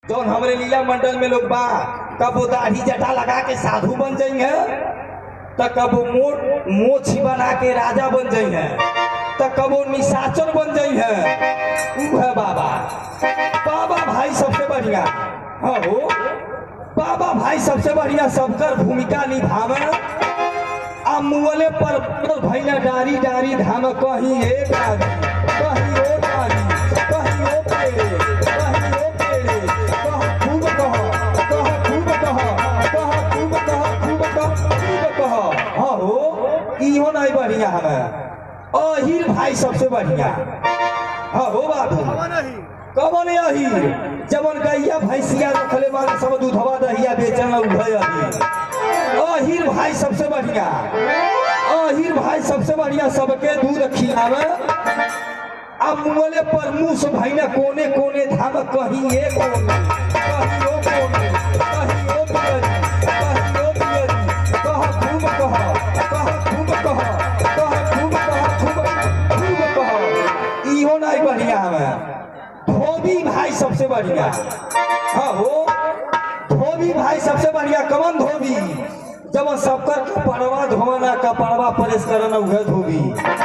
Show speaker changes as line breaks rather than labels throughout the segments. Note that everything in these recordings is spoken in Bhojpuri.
जौन हमरे लीला मंडल में लोग बा कबो दाढ़ी जटा लगा के साधु बन जाइए त कबो मोट मोछी बना के राजा बन जाइए त कबो निशाचर बन जाइए ऊ है बाबा बाबा भाई सबसे बढ़िया हाँ हो बाबा भाई सबसे बढ़िया सबकर भूमिका निभावे आ मुअले पर पर भैया डारी डारी धाम कहीं एक आदमी कहीं एक आदमी कहीं ओ पेड़े कहीं ओ पेड़े कह खूब कह कह खूब कह कह खूब कह खूब कह खूब कह हाँ हो इहो नहीं बढ़िया हमें अहिर भाई सबसे बढ़िया हाँ हो बाबू कवन यही जवन गैया भैंसिया रखले वाला सब दूधवा दहिया बेचन उभय अही अहिर भाई सबसे बढ़िया अहिर भाई सबसे बढ़िया सबके दूध खिलावे आ मुंगले पर मुंह से भाईना कोने कोने धाम कहीं ए कोने कहीं ओ कोने कहीं ओ पियरी कहीं ओ पियरी कह खूब कह कह खूब कह कह खूब कह खूब खूब कह इहो नहीं बढ़िया हमें धोबी भाई सबसे बढ़िया हाँ हो धोबी भाई सबसे बढ़िया कमन धोबी जब सबकर कपड़वा धोना कपड़वा प्रेस करना उहे धोबी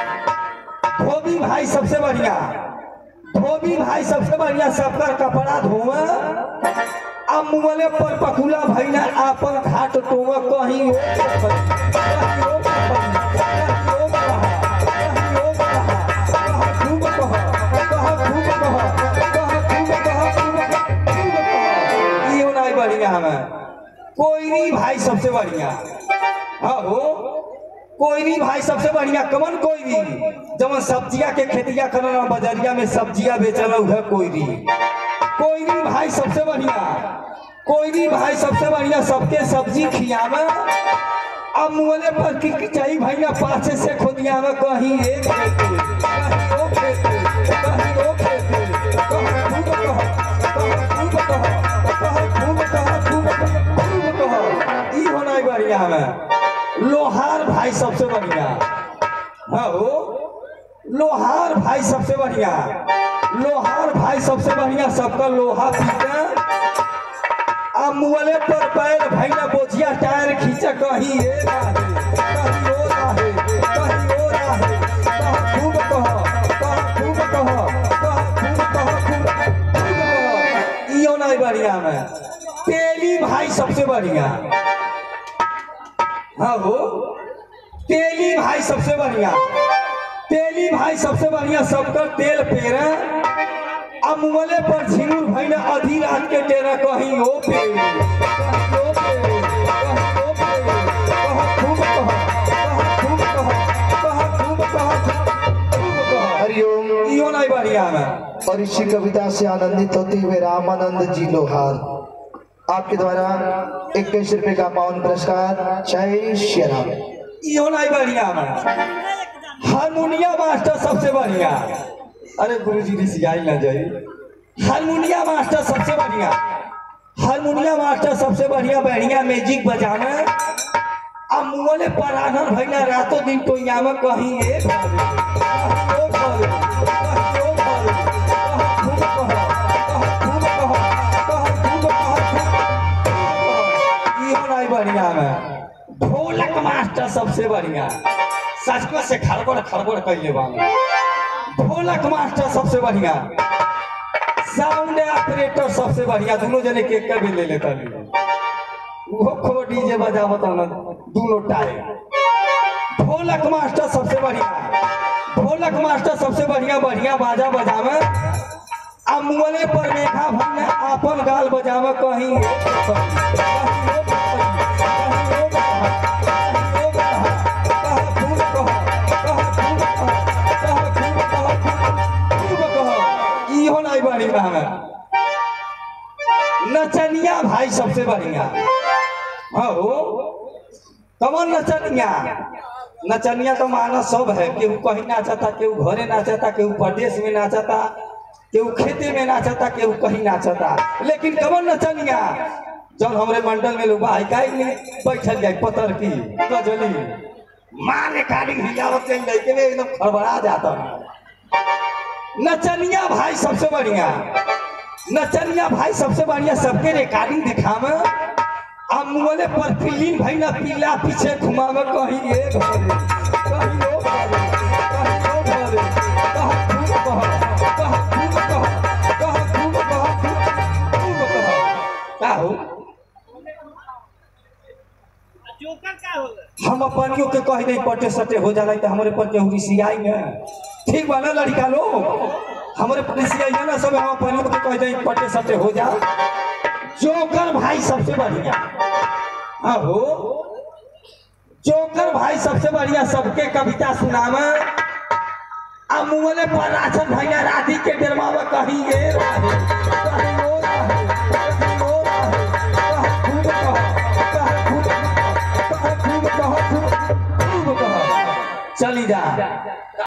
धोबी भाई सबसे बढ़िया धोबी भाई सबसे बढ़िया सबकर कपड़ा धोवे आ मुगले पर पकुला भैया आपन घाट टोवे कहीं ओ कहीं ओ कहीं ओ कहा कहीं ओ कहा कह खूब कह कह खूब कह कह खूब कह खूब कह खूब कह इहो नहीं बढ़िया हमें कोयरी भाई सबसे बढ़िया हाँ हो कोयरी भाई सबसे बढ़िया कमन कोयरी जब सब्जिया के खेतिया करना बजरिया में सब्जिया बेचना उहे कोयरी कोयरी भाई सबसे बढ़िया कोयरी भाई सबसे बढ़िया सबके सब्जी खियावे अब मुहले पर की चाहिए भैया पाछे से खोदिया में कहीं एक खेते कहीं ओ खेते कहीं ओ खेते कह खूब कह कह खूब कह कह खूब कह खूब कह खूब कह ई होना ही बढ़िया हमें लोहार भाई सबसे बढ़िया हाँ हो लोहार भाई सबसे बढ़िया लोहार भाई सबसे बढ़िया सबका लोहा पीटे आ मुअले पर पैर भैया बोझिया टायर खींचे कहीं ए राहे कहीं ओ राहे कहीं ओ राहे कह खूब कह कह खूब कह कह खूब कह खूब खूब कह इहो नहीं बढ़िया में तेली भाई सबसे बढ़िया हाँ हो तेली भाई सबसे बढ़िया तेली भाई सबसे बढ़िया सबका तेल पेरे अब मुगले पर झिंगुर भैया आधी रात के टेरा कहीं ओ पेड़ कहीं ओ पेड़ कहीं ओ पेड़ कह खूब कह कह खूब कह कह खूब कह खूब कह
हरिओम
इहो नहीं बढ़िया में
और इसी कविता से आनंदित होते हुए रामानंद जी लोहार आपके द्वारा इक्कीस रुपए का पावन पुरस्कार जय श्री राम
इहो नहीं बढ़िया में हारमोनिया मास्टर सबसे बढ़िया अरे गुरुजी ऋषियाई ना जाई हारमोनिया मास्टर सबसे बढ़िया हारमोनिया मास्टर सबसे बढ़िया बढ़िया म्यूजिक बजावे आ मुगले पराधन भैया रातों दिन तो यहाँ में कहीं एक बारे, कहीं ओ बारे, कहीं ओ बारे, कह खूब कह, कह खूब कह, कह खूब कह, खूब कह। इहो नहीं बढ़िया में ढोलक मास्टर सबसे बढ़िया सचको से खड़बड़ खड़बड़ कैले बानी ढोलक मास्टर सबसे बढ़िया साउंड ऑपरेटर सबसे बढ़िया दोनों जने केक के भी ले लेता वो खो डीजे बजावत ना दोनों टाइम ढोलक मास्टर सबसे बढ़िया ढोलक मास्टर सबसे बढ़िया बढ़िया बाजा बजावे आ मुगले पर मेघा भैया आपन गाल बजावे कहीं कहीं ओ कहीं, कहीं ओ कहीं, कहीं ओ कहीं, कहीं खूब कह, कहीं खूब कह, कहीं खूब कह, खूब कह। इहो नहीं बढ़िया हमें नचनिया भाई सबसे बढ़िया हाँ हो कमन नचनिया नचनिया तो माना सब है केहू कहीं नाचता केहू घरे नाचता केहू प्रदेश में नाचता केहू खेते में नाचता केहू कहीं नाचता लेकिन कमन नचनिया जब हमरे मंडल में लोग आई काई में बैठल जाए पतर की गजली मारे काली हिलावत चल जाए के एकदम खड़बड़ा जाता नचनिया भाई सबसे बढ़िया नचनिया भाई सबसे बढ़िया सबके रिकॉर्डिंग दिखावे आ मुँहले पर फिल्म भाई ना पीला पीछे घुमावे कहीं ये घरे कहीं वो घरे कहीं वो घरे कहाँ खूब कह कहाँ खूब कह कहाँ खूब कह खूब कह का हो
जोकर का होला
हम अपनियों के कह नहीं पटे सटे हो जाला तो हमारे पर केहू रिसियाई न ठीक बा ना लड़का लोग हमारे पर रिसियाई ना सब हम अपनियों के कह नहीं पटे सटे हो जा जोकर भाई सबसे बढ़िया हाँ हो जोकर भाई सबसे बढ़िया सबके कविता सुनावे आ मुँहले पर राशन भैया राधी के डरमावा कहीं ये रहे कहीं वो रहे कहीं वो रहे कहाँ खूब कह कहाँ खूब कह कहाँ खूब कह खूब खूब कह चली जा